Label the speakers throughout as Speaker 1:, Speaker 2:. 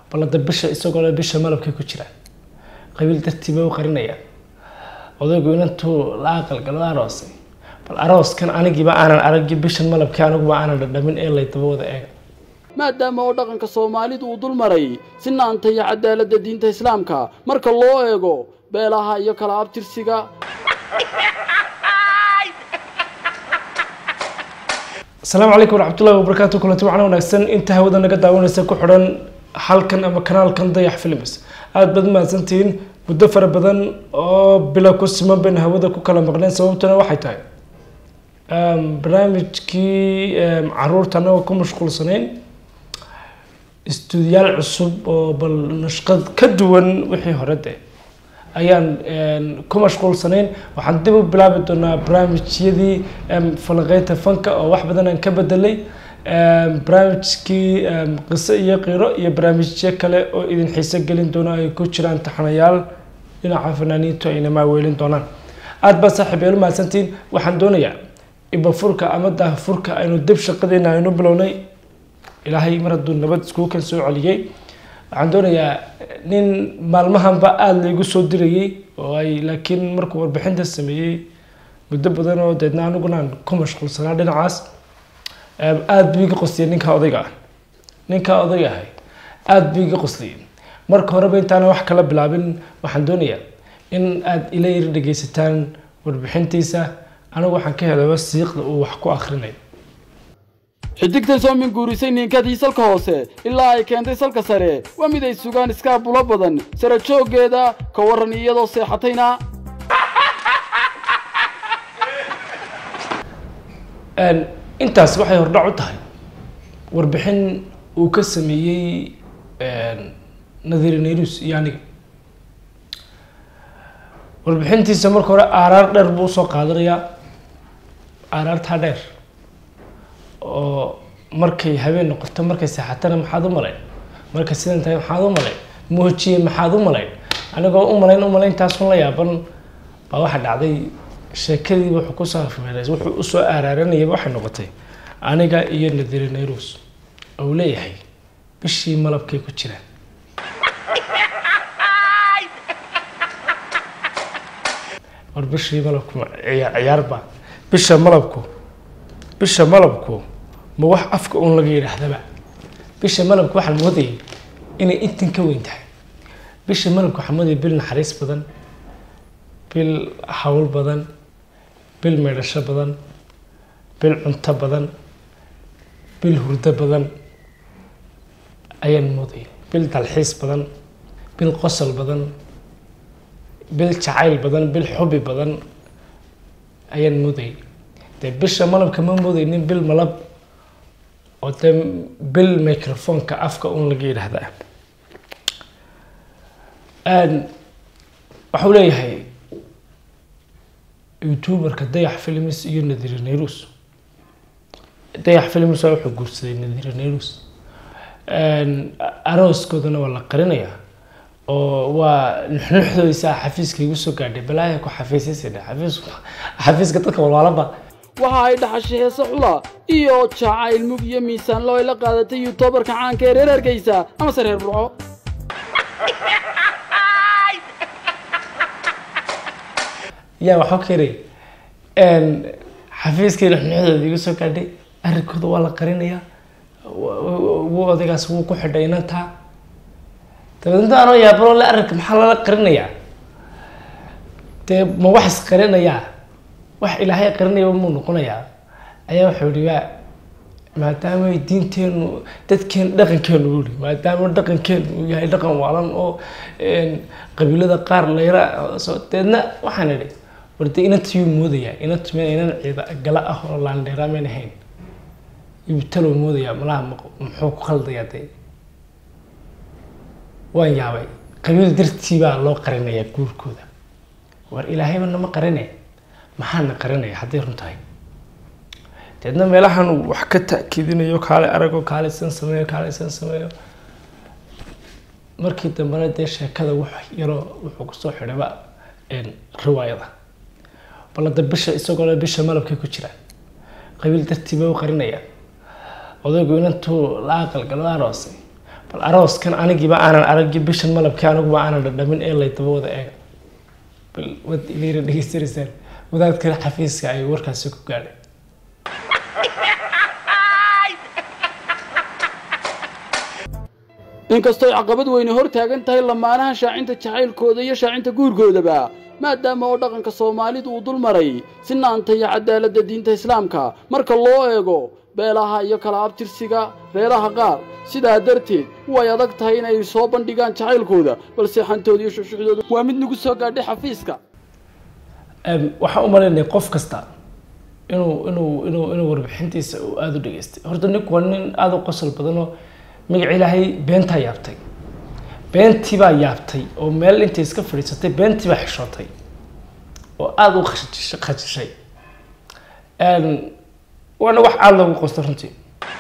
Speaker 1: balada bisha isagoo le bisha malabkay ku jiraan qabiil dartii bay u qarinayaan odaygu inantuu la aqalgalo aroosay bal arooskan anigiiba aanan aragin bishan malabkii aniguba aanan dhadhamin ee laydaba wada eega
Speaker 2: maadaama oo dhaqanka soomaalidu uu dul maray sinaanta iyo cadaaladda diinta islaamka marka loo eego beelaha iyo kala abtirsiga
Speaker 1: asalaamu calaykum waraxmatullahi wabarakaatu kulanti waxaana wanaagsan inta hawada naga daawanaysa ku xidhan halkan ama kanaalkan dayax films aada baad mahadsantihiin muddo fara badan oo bila ku siman bayna hawada ku kala maqneen sababtuna waxay tahay barnaamijkii caruurta anagoo ku mashquulsanayn istuudiyaal cusub oo bal nashqad ka duwan wixii hore de ayaan ku mashquulsanayn waxaan dib u bilaabi doonaa barnaamijyadii falanqeynta fanka oo wax badan aan ka bedelay barnaamijkii qiso iyo qiro iyo barnaamijyo kale oo idin xiiso gelin doono ay ku jiraan taxanayaal dhinaca fanaaniintu ayna maaweelin doonaan aada baa saaxiib eelu mahadsantihiin waxaan doonayaa ibafurka ama daahfurka aynu dib shaqadeena aynu bilownay ilaahay mar hadduu nabad iskugu kan soo celiyey waxaan doonayaa nin maalmahanba aada laygu soo dirayay oo ay laakiin markuu warbixinta sameeyey muddo badan oo deedna aniguna aan ku mashquulsanaa dhinacaas aada buu iga qosliyay ninkaa odayga ah ninkaa odayga ahay aada buu iga qosliyay marka horeba intaana wax kala bilaabin waxaan doonayaa in aada ila yar dhegeysataan warbixintiisa anigu waxaan ka helaba siiqda uu wax ku akrinayo
Speaker 2: xidigtan soo minguurisay niinkadii salka hoose ilaa ay keentay salka sare waa mid ay sugaan iskaabulo badan sare jooggeeda ka waran iyadoo seexatayna
Speaker 1: intaas waxay hordhac u tahay warbixin uu ka sameeyey nadiri nayrus iyo aniga warbixintiisa marka hore aaraar dheer buu usoo qaadanayaa aaraartaa dheer oo markay habeen noqoto markay seexatana maxaad u malayn markay sidan tahay maxaad u malayn moojiye maxaad u malayn anigoo u malayn u maleyntaasun la yaaban baa waxaa dhacday sheekadii wuxuu kusoo afmeeray wuxuu usoo aaraaranayaba waxay noqotay aniga iyo nadiri nayrus ou leeyahay bishii malabkay ku jiraan war bishii malabku ciyaarba bisha malabku bisha malabku ma wax afka uun laga yidhaahdaba bisha malabku waxaan moodayay inay intan ka weyn tahay bisha malabku waxaan moodayay bil naxariis badan bil hawl badan bil meedhasho badan bil cunto badan bil hurdo badan ayaan moodayay bil dalxiis badan bil qosol badan bil jacayl badan bil xubi badan ayaan moodayay dee bisha malabka ma moodaynin bil malab oo dee bil microfonka afka un laga yidhaahdaa waxau leeyahay youtuberka dayax films iyo nadiri nayrus dayax films waa wuxuu guursaday nadiri nayrus arooskoodana waa la qarinayaa oo waa nuxnuxdoysa xafiiska igu soo gaadhay balaaya ku xafiisaysana xafiis xafiiska dadka walwaalaba
Speaker 2: waxa ay dhaxashay heese xula iyo jacayl mug iyo miisaan loo ay la qaadatay yuutubarka caanka ee reer hargeysa amase reer burco
Speaker 1: yaa waxaa keenay xafiiskii nuxnuxdooda igu soo gaadhay arrinkooda waa la qarinayaa wuu odaygaas wuu ku xidhay inantaa dabeedna anoo yaabalo le arrinka maxaa lala qarinayaa dee ma wax isqarinayaa wax ilaahay qarinayaba muu noqonayaa ayaa wuxuu yihi waa maadaama diinteenu dadkeen dhaqankeenu uu yihi maadaama dhaqankeenu uu yahay dhaqan waalan oo qabiilada qaar layra soo deedna waxaan idhi war dee inantayuu moodayaa inantu meen inan ciida gala ah oo laandheeraa mayn ahayn ibtalow moodayaa malaha muxuu ku khaldayaa dee waan yaabay qabiil dartii baa loo qarinayaa guurkooda war ilaahayba nama qarine maxaana qarinaya hadday run tahay deedna meelahan uu wax ka ta'kiidinayo kaale arago kaale san sameeyo kaale san sameeyo markii dambena dee sheekada wax yaroo wuxuu kusoo xidhayba riwaayada balada bisha isagoo le bisha malabkay ku jiraan qabiil dartii bay u qarinayaan odaygu inantuu la aqalgalo aroosay bal arooskan anigiiba aanan aragin bishan malabkii aniguba aanan dhadhamin ee lay daba wada eega bal wad ilayna dhegeysanaysaan wadaadkan xafiiska ay warkaasi ku gaadhay
Speaker 2: inkastooy caqabad weyne hor taagan tahay lamaanaha shaacinta jacaylkooda iyo shaacinta guurkoodaba maadaama oo dhaqanka soomaalidu uu dul maray sinaanta iyo cadaaladda diinta islaamka marka loo eego beelaha iyo kala abtirsiga reeraha qaar sidaa darteed way adag tahay inay soo bandhigaan jacaylkooda balse xantooda iyo shuxshuxdooda waa mid nagu soo gaadhay xafiiska
Speaker 1: waxaan u malaynaya qof kasta inuu inuu inuu inuu warbixintiisa uu aada u dhageystay horta ninku waa nin aada u qosol badan oo magaca ilaahay beentaa yaabtay beentii baa yaabtay oo meel intay iska fadhiisatay beentii baa xishootay oo aada u khashish- khashishay waana wax aada loogu qosto runtii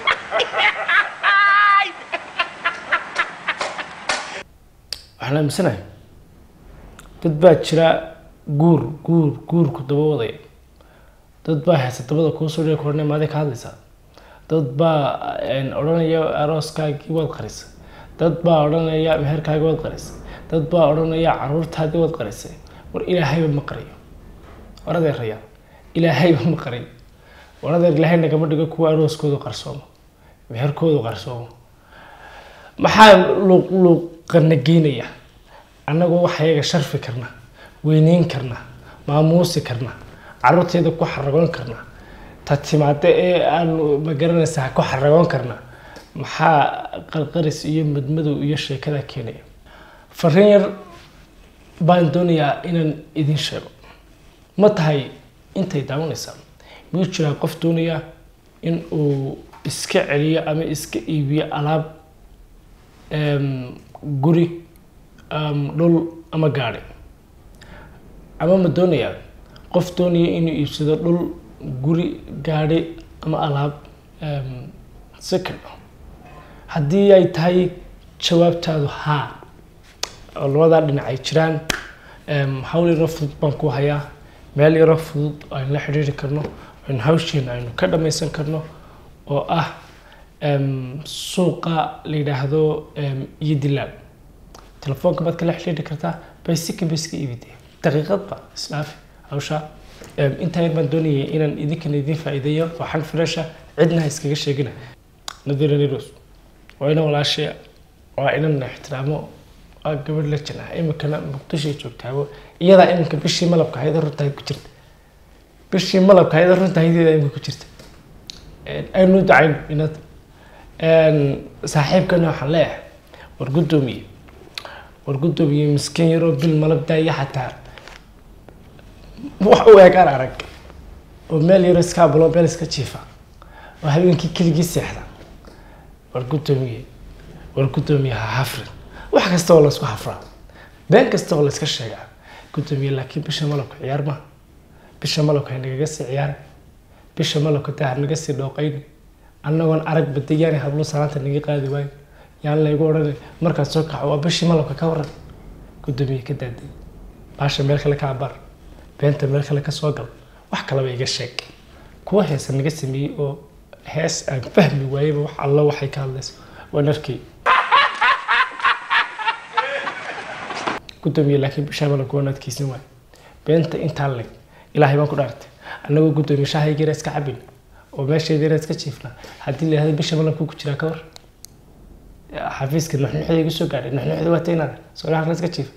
Speaker 1: waxaan aaminsanahay dad baa jira guur guur guurku daba wadaya dad baa haysa dabada kuu soo dhigi korne maaday ka hadlaysaa dad baa odhanaya arooskaagii waad qarisay dad baa odhanaya meherkaagii waad qarisay dad baa odhanaya caruurtaadii waad qarisay war ilaahayba ma qariyo war adeeraya ilaahayba ma qariyo war adeer ilaahay nagama dhigo kuwa arooskoodu qarsoomo meherkoodu qarsoomo maxaa luuqluuqana geynaya annagoo wax ayaga sharfi karna weyneyn karna maamuusi karna caruurteeda ku xaragoon karna ta timaade ee aanu magaranaysaa ku xaragoon karna maxaa qarqaris iyo madmadow iyo sheekada keenaya fariin yar baan doonayaa inaan idin sheego ma tahay intay daawanaysaa miyuu jiraa qof doonaya in uu iska celiyo ama iska iibiyo alaab guri dhul ama gaadhi ama ma doonayaa qof doonaya inuu iibsado dhul guri gaadhi ama alaab second haddii ay tahay jawaabtaadu haa oo labadaa dhinac ay jiraan hawl yaro fudud baan ku hayaa meel yaro fudud aynu la xidhiiri karno aynu hawsheena aynu ka dhammaysan karno oo ah suuqa la yidhaahdo iyo dilaal telefoonka baad kala xidhiiri kartaa baysika bayska iibidee daqiiqadba isdhaafi hawsha intaa yar baan doonayay inaan idinkana idin faa'iideeyo waxaan filasha cidna ha iskaga sheegina nadira niros waa inan walaashaya waa inan ixtiraamo waa gabadh la jin ah iminkana muqdishoay joogtaabo iyadaa iminka bishii malabka hayada runtahayd ku jirta bishii malabka hayada runtahaydeda iminka ku jirta aynu dacayn inad saaxiibkana waxaan leeyahay war guddoomiye war guddoomiye miskiin yaroo bil malab daaya xataa wax u eegaan arag oo meel yaro iska bulo meel iska jiifa oo habeenkii keligii seexda war guddoomiye war guddoomiye ha hafrin wax kasta oo laysku hafraa been kasta oo layska sheegaa guddoomiye laakiin bisha malabka ciyaar ma bisha malabka ha nagaga sii ciyaar bisha malabka daa ha naga sii dhooqayn annagoon arag badayaani hablo salaanta naga qaadi waayo yaan laygu odhanay markaad soo kaco waa bishii malabka ka waran guddoomiye ka daaday baasha meel kale ka abaar beenta meel kale ka soo gal wax kalaba iga sheeg kuwa heesa naga sameeyey oo hees aan fahmi waayeba wax alla waxay ka hadlayso waan arkay guddoomiye laakiin bishaa malabka waan adkeysan waay beenta intaa leg ilaahay baan ku dhaartay annagoo guddoomiye shahaygeera iska cabin oo meesheediina iska jiifna haddii la yihahdo bisha malabka ku jiraa ka war xafiiska nuxnuxda igu soo gaadhay nuxnuxda waa taynaada soo halkan iska jiifa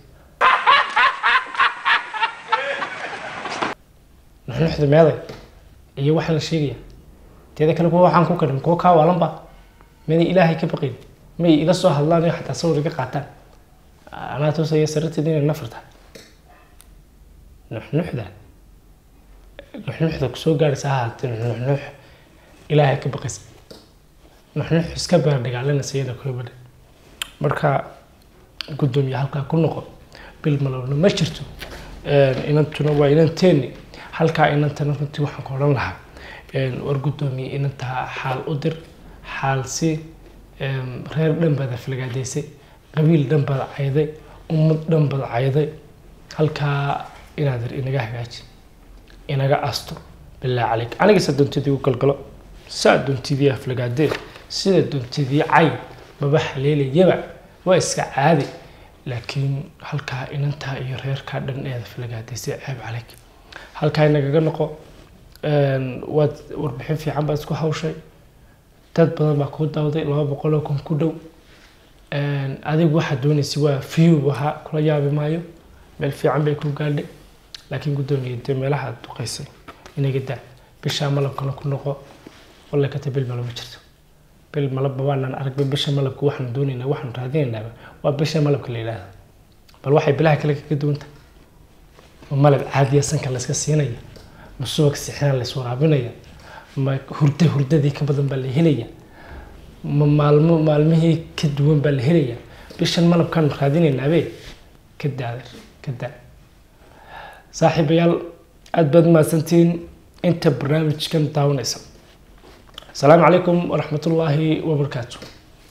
Speaker 1: nuxnuxda meeday iyo waxaan la sheegaya teeda kale kuwa waxaan ku karin kuwa kaa waalanba maday ilaahay ka baqayn may ila soo hadlaan iyo xataa sawir iga qaataan anaa toosaya sararteeda inay nafar tahay nuxnuxda nuxnuxda kusoo gaadhaysa ha haatee nuxnux ilaahay ka baqaysa nuxnux iska beer dhagaalanaysa iyada koobadha marka guddoomiye halkaa ku noqo bil malowna ma jirto inantuna waa inanteeni halkaa inantana runtii waxaan ku odhan lahaa war guddoomiye inantaa xaal u dir xaal si reer dhan baad aflagaadaysay qabiil dhan baad cayday ummad dhan baad cayday halkaa inaad ir inaga hagaaji inaga asto bilaa caleyk aniga sa doontidii u galgalo saa doontidii aflagaadee sida doontidii cay maba haleelayaba waa iska caadi laakiin halkaa inantaa iyo reerkaa dhan eeda falagaadaysay ceeb calayk halkaa inagaga noqo waad warbixin fiican baad isku hawshay dad badan baa kuu dawday laba boqol oo kun ku dhow adigu waxaad doonaysa waa view ahaa kula yaabi maayo meel fiican bay ku gaadhay laakiin guddoomiye dee meelaha aad duqaysay inaga daa bishaa malabkana ku noqo walla kata bil malaba jirto bil malabba waanaan aragba bisha malabka waxaanu doonaynaa waxaanu raadinaynaaba waa bisha malabka la yidhaahda bal waxay bilaha kale kaga duwanta ma malab caadiya sanka layska siinaya ma subag sixinaa lays waraabinaya ma hurda hurdadii ka badan baa la helaya ma maalmo maalmihii ka duwan baa la helaya bishan malabkaanu raadinaynaabee ka daader ka daa saaxiibayaal aada baad mahadsantihiin inta barnaamijkan daawanaysa asalaamu calaykum waraxmatullaahi wabarakaatu